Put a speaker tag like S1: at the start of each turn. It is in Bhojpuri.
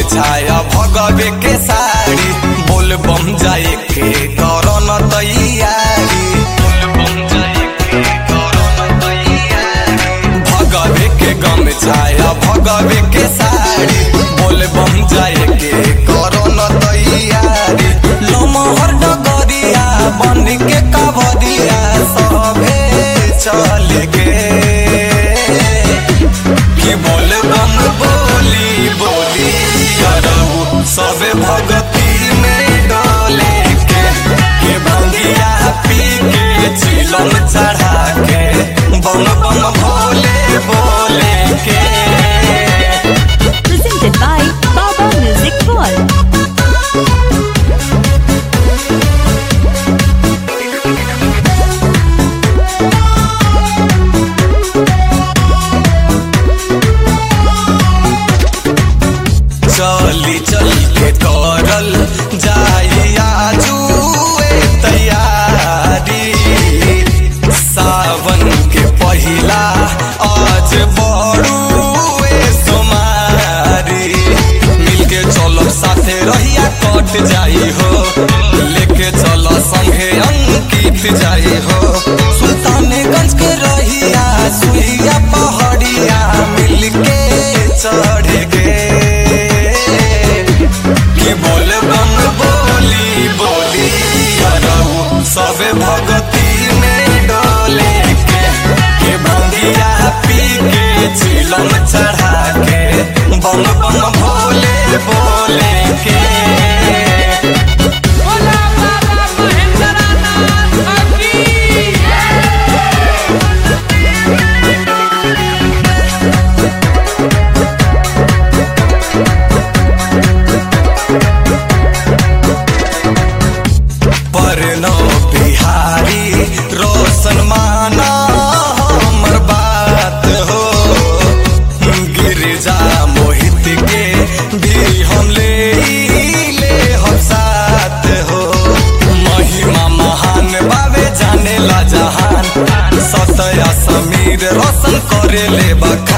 S1: छाया भगवे के साड़ी बोल बम जाए के करो न तैयारी बोल बम जाए के करो न तैयारी भगवे के गम छाया भगवे के साड़ी बोल बम जाए के करो न तैयारी लमहर डगरिया बन के कबरिया सबे चल गे कि बोल बम बोली बोली अरऊ सबे भगती में डोले के के भंगिया पी के चिलम चढ़ा के बम बम भोले बोले के
S2: presented by Baba Music World.
S1: चली चल के करल जाइया जुए तैयारी सावन के पहिला आज बड़ुए सोमारी मिलके चलो साथे रहिया कट जाई हो लेके चलो संगे अंकित जाई हो सुल्तानगंज के रहिया सुइया पहाड़िया मिलके चढ़ गे कि बोल बम बोली बोली अरऊ सबे भगती में डोले के के भंगिया पी के चिलम चढ़ा के बम बम भोले बोले के
S3: बोला बाबा महेंद्रनाथ की
S1: परनो बिहारी रोशन माना हमर बात हो गिरजा मोहित के भी हम ले ले हम साथ हो महिमा महान बाबे जाने ला जहान सतया समीर रोशन करे ले बखा